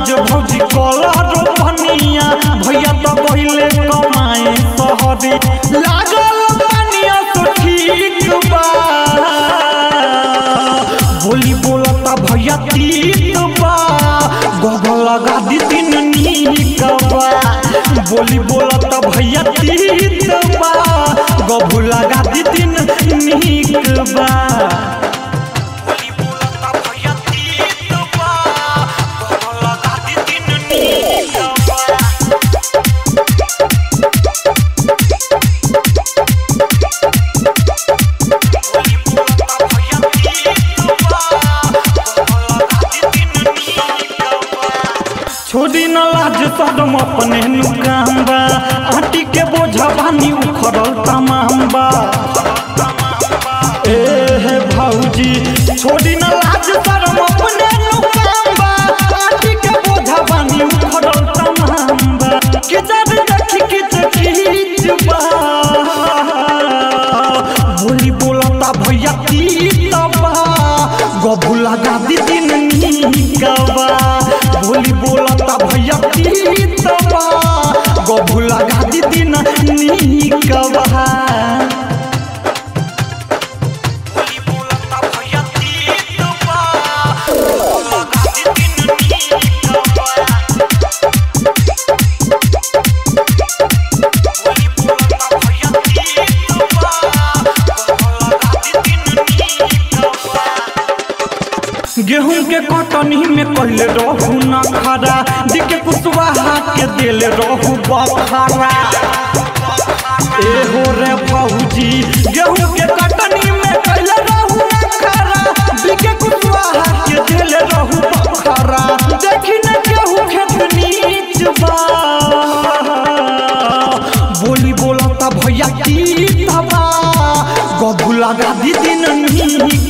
आज भौजी कलर बनिया भैया तो पहिले कमाए सहरी लागल पानिया तो ठीक बा बोली बोलता भैया तीत बा गगल लगा दी दिन नीक बा बोली बोलता भैया तीत बा गभू लगा दी दिन नीक बा बोली बोलता भैया तीत बा गगल लगा दी दिन नीक बा छोड़ी न लाज सदम अपने नुकाम बा आटी के बोझा बानी उखड़ल तमाम बा ए हे भौजी छोड़ी न लाज सदम अपने नुकाम बा आटी के बोझा बानी उखड़ल तमाम बा के जब देखी के खींच बा बोली बोलता भैया तीत बा गभू लगा दी दिन नीकबा बोली बोलता भैया तीत बा गभू लगा दी दिन नीकबा बोली बोलता भैया तीत बा गभू लगा दी दिन नीकबा बोली बोलता भैया तीत बा गभू लगा दी दिन नीकबा गेहूं के कटनी में कहले रहू न खरा दिके कुशवाहा के दिल रहू बखरा ए हो रे भौजी गेहूं के कटनी में कहले रहू न खरा दिके कुशवाहा के दिल रहू बखरा देखी न गेहूं खेत नीच बा बोली बोलता भैया की तबा गभू लगा दी दिन नी